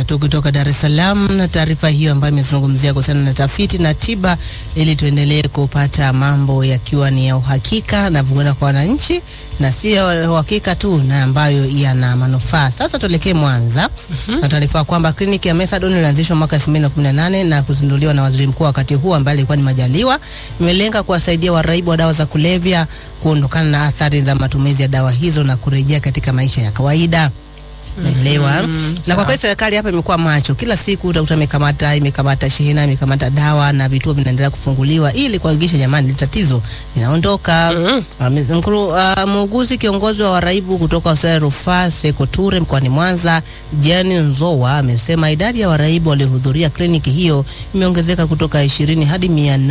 tu kutoka Dar es Salaam na taarifa hiyo ambayo imezungumzia kuhusiana na tafiti na tiba, ili tuendelee kupata mambo yakiwa ni ya uhakika na vuena kwa wananchi na sio uhakika tu na ambayo yana manufaa. Sasa tuelekee Mwanza na taarifa kwamba kliniki ya Methadone ilianzishwa mwaka 2018 na kuzinduliwa na waziri mkuu wakati huo ambaye alikuwa ni Majaliwa, imelenga kuwasaidia waraibu wa dawa za kulevya kuondokana na athari za matumizi ya dawa hizo na kurejea katika maisha ya kawaida. Naelewa. Na kwa kweli serikali hapa imekuwa macho. Kila siku utakuta imekamata imekamata shehena imekamata dawa na vituo vinaendelea kufunguliwa ili kuhakikisha jamani hili tatizo linaondoka. Mhm. Uh, mkuru, uh, muuguzi kiongozi wa waraibu kutoka hospitali ya rufaa Sekoture mkoani Mwanza, Jani Nzowa amesema idadi ya waraibu waliohudhuria kliniki hiyo imeongezeka kutoka 20 hadi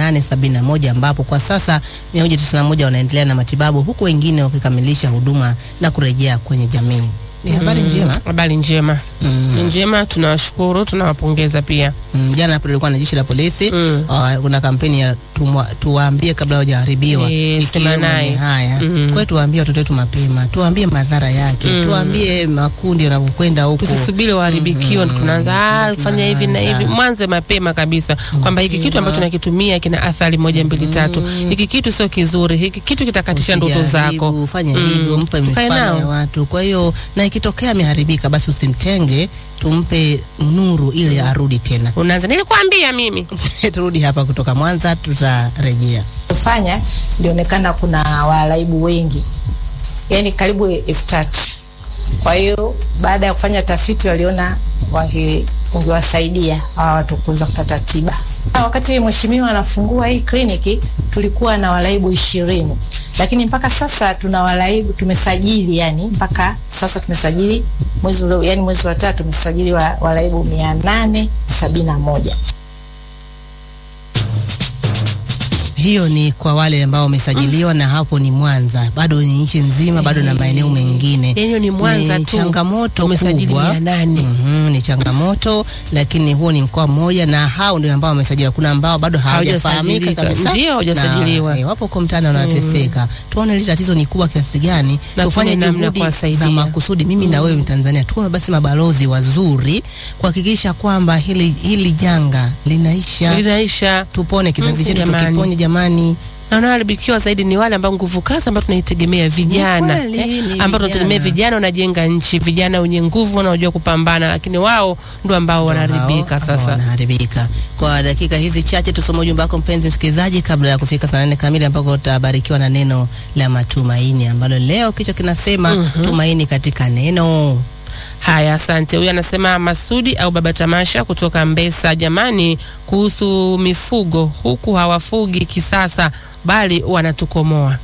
871 ambapo kwa sasa 191 wanaendelea na matibabu huku wengine wakikamilisha huduma na kurejea kwenye jamii. Ni habari njema. Habari njema. Mm. Ni njema, tunawashukuru, tunawapongeza pia. Mm, jana hapo tulikuwa na jeshi la polisi Mm. uh, kuna kampeni ya tumwa, tuwaambie kabla hawajaharibiwa Eh, ikiwemo sema naye. ni haya Mm. kwa hiyo tuwaambie watoto wetu mapema tuwaambie madhara yake Mm. tuwaambie makundi yanavyokwenda huko Tusisubiri waharibikiwa ndo tunaanza ah, fanya hivi na hivi. tunaanza. Mwanze mapema kabisa kwamba hiki kitu ambacho nakitumia kina athari moja mbili tatu. Hiki kitu sio kizuri, hiki kitu kitakatisha ndoto zako. Usijaribu, fanya Mm. hivyo mpe Tukae mifano nao. ya watu kwa hiyo na ikitokea ameharibika basi usimtenge tumpe nuru ili arudi tena Unaanza nilikwambia mimi. turudi hapa kutoka Mwanza tutarejea kufanya ilionekana kuna waraibu wengi, yaani karibu elfu tatu. Kwa hiyo baada ya kufanya tafiti waliona wange ungewasaidia hawa watu kuweza kupata tiba. Wakati mheshimiwa anafungua hii kliniki tulikuwa na waraibu ishirini, lakini mpaka sasa tuna waraibu tumesajili, yani mpaka sasa tumesajili mwezi ule, yani mwezi wa tatu tumesajili wa- waraibu mia nane sabini na moja. hiyo ni kwa wale ambao wamesajiliwa na hapo ni Mwanza, bado ni nchi nzima, bado na maeneo mengine. Yenyewe ni Mwanza Ni tu. changamoto Umesajili kubwa. mia nane. Mhm, ni changamoto, lakini huo ni mkoa mmoja, na hao ndio ambao wamesajiliwa. Kuna ambao bado hawajafahamika Hawajasajilika. kabisa, Ndio, hawajasajiliwa. Na, eh, wapo huko mtaani wanateseka. Tuone hili tatizo ni kubwa kiasi gani, Na tufanye tuone namna ya juhudi kuwasaidia. za makusudi. Mimi na wewe Mtanzania tuwe basi mabalozi wazuri kuhakikisha kwamba hili hili janga linaisha, Linaisha. tupone kizazi Mm, chetu, jamani. tukiponye jamani. na wanaoharibikiwa zaidi ni wale ambao nguvu kazi ambao tunaitegemea vijana kweli, eh, ni ambao tunategemea vijana. vijana wanajenga nchi, vijana wenye nguvu wanaojua kupambana, lakini wao ndio ambao wanaharibika Hao, sasa. wanaharibika. Kwa dakika hizi chache tusome ujumbe wako mpenzi msikilizaji, kabla ya kufika saa nane kamili ambako utabarikiwa na neno la matumaini ambalo leo kichwa kinasema tumaini katika neno. Haya, asante. Huyu anasema Masudi au Baba Tamasha kutoka Mbesa. Jamani, kuhusu mifugo, huku hawafugi kisasa, bali wanatukomoa.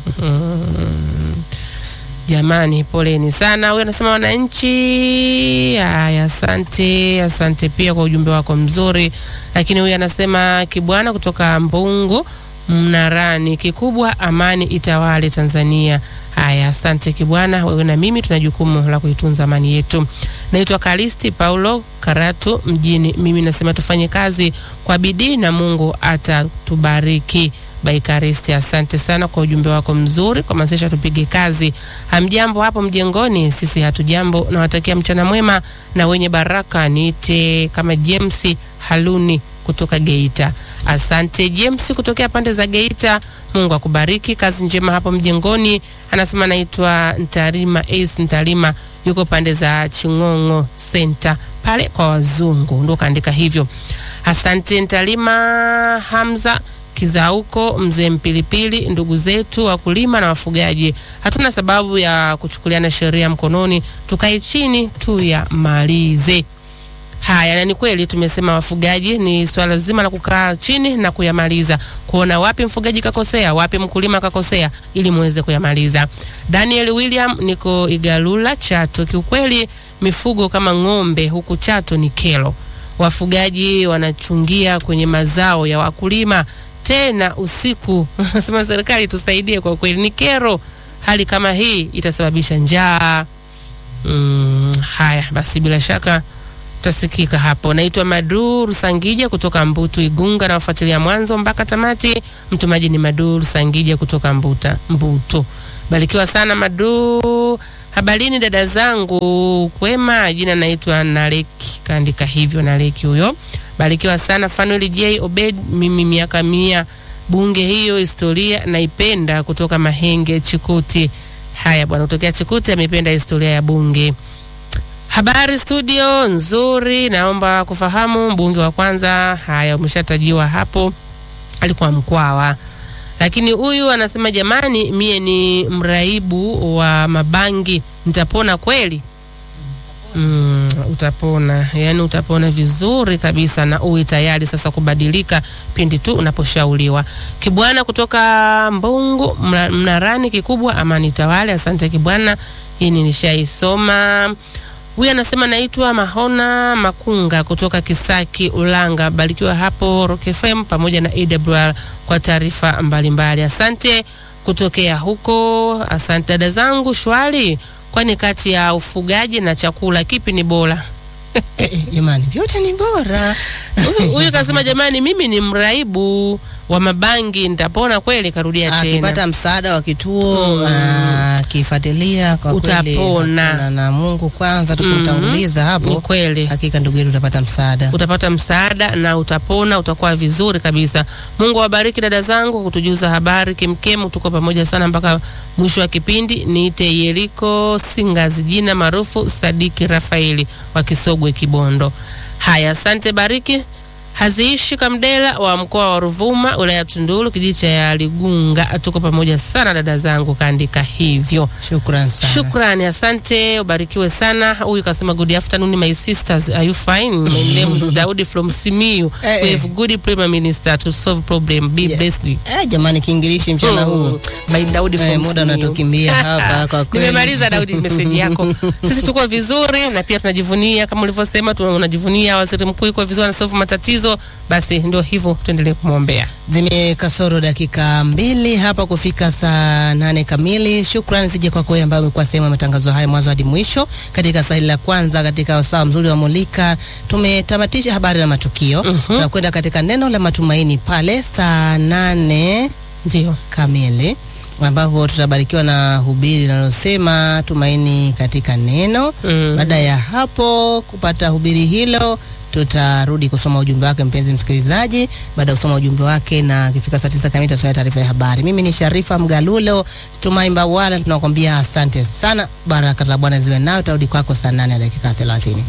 Mm. Jamani, poleni sana. Huyu anasema wananchi. Haya, asante, asante pia kwa ujumbe wako mzuri. Lakini huyu anasema Kibwana kutoka Mbungu Mnarani, kikubwa amani itawale Tanzania. Haya, asante Kibwana, wewe na mimi tuna jukumu la kuitunza amani yetu. Naitwa Kalisti Paulo Karatu mjini. Mimi nasema tufanye kazi kwa bidii na Mungu atatubariki. Baikaristi, asante sana kwa ujumbe wako mzuri, kwa masesha tupige kazi. Hamjambo hapo mjengoni? Sisi hatujambo. Nawatakia mchana mwema na wenye baraka. Niite kama James Haluni kutoka Geita. Asante James kutokea pande za Geita. Mungu akubariki, kazi njema hapo mjengoni. Anasema naitwa Ntarima Ace Ntarima, yuko pande za Ching'ong'o Center pale kwa wazungu, ndo kaandika hivyo. Asante Ntarima Hamza Kizauko, mzee Mpilipili, ndugu zetu wakulima na wafugaji, hatuna sababu ya kuchukuliana sheria mkononi, tukae chini tuyamalize. Haya, na ni kweli tumesema wafugaji, ni swala zima la kukaa chini na kuyamaliza, kuona wapi mfugaji kakosea, wapi mkulima kakosea, ili muweze kuyamaliza. Daniel William, niko Igalula Chato. Kiukweli mifugo kama ng'ombe huku Chato ni kero, wafugaji wanachungia kwenye mazao ya wakulima tena usiku. Sema serikali tusaidie, kwa kweli ni kero. Hali kama hii itasababisha njaa. Mm, haya basi, bila shaka tasikika hapo. Naitwa Maduru Sangija kutoka Mbutu Igunga, na wafuatilia mwanzo mpaka tamati. Mtumaji ni Maduru Sangija kutoka Mbuta Mbutu. Barikiwa sana Madu. Habarini dada zangu, kwema. Jina naitwa Naleki, kaandika hivyo Naleki huyo. Barikiwa sana Fanuel J Obed, mimi miaka mia bunge hiyo historia naipenda, kutoka Mahenge Chikuti. Haya bwana, kutokea Chikuti amependa historia ya bunge. Habari studio nzuri, naomba kufahamu mbunge wa kwanza. Haya, umeshatajiwa hapo, alikuwa Mkwawa, lakini huyu anasema jamani, mie ni mraibu wa mabangi, nitapona kweli? Mm, utapona, yani utapona vizuri kabisa, na uwe tayari sasa kubadilika pindi tu unaposhauriwa. Kibwana kutoka Mbungu mna- Mnarani kikubwa, amani tawale. Asante Kibwana, hii nilishaisoma. Huyu anasema naitwa Mahona Makunga kutoka Kisaki Ulanga. Barikiwa hapo Rock FM pamoja na AWR kwa taarifa mbalimbali. Asante kutokea huko. Asante dada zangu, shwari. Kwani kati ya ufugaji na chakula kipi ni bora? Eh, eh, jamani vyote ni bora. Huyu- Huyu kasema jamani, mimi ni mraibu wa mabangi, nitapona kweli? Karudia tena. Akipata msaada wa kituo akifuatilia kwa kweli Utapona. hakuna na Mungu kwanza tukumtanguliza Ni hapo, kweli hakika ndugu yetu utapata msaada. utapata msaada na utapona, utakuwa vizuri kabisa. Mungu awabariki dada zangu kutujuza habari kemkemu. Tuko pamoja sana mpaka mwisho wa kipindi. Niite Yeriko Singazi, jina maarufu Sadiki Rafaeli wa Kisogwe, Kibondo. Haya, asante Bariki haziishi Kamdela wa mkoa wa Ruvuma, wilaya ya Tunduru, kijiji cha Ligunga. Tuko pamoja sana dada zangu, kaandika hivyo. Shukran sana. Shukrani, asante, ubarikiwe sana. Huyu kasema good afternoon my sisters, are you fine? My name is Daudi from Simiyu. Eh, We eh. have good prime minister to solve problem. Be Yeah. blessed. Eh, jamani kiingilishi mchana huu. Mm. By Daudi Eh, from muda Simiyu. unatukimbia hapa kwa kweli. Nimemaliza Daudi meseji yako. Sisi tuko vizuri na pia tunajivunia kama ulivyosema, tuna- unajivunia waziri mkuu yuko vizuri anasolve matatizo. Basi ndio hivyo, tuendelee kumwombea. Zimekasoro dakika mbili hapa kufika saa nane kamili. Shukrani zije kwako wewe ambaye umekuwa sehemu ya matangazo haya mwanzo hadi mwisho katika sahili la kwanza katika wasaa mzuri wa Mulika. Tumetamatisha habari na matukio. Tunakwenda katika neno la matumaini pale saa nane Ndio. kamili ambapo tutabarikiwa na hubiri linalosema tumaini katika neno. Mm. Baada ya hapo kupata hubiri hilo, tutarudi kusoma ujumbe wake mpenzi msikilizaji. Baada ya kusoma ujumbe wake na ikifika saa tisa kamili tutasoma taarifa ya habari. Mimi ni Sharifa Mgalulo Stumai Mbawala, tunakwambia asante sana, baraka za Bwana ziwe nawe. Tutarudi kwako saa nane na dakika thelathini.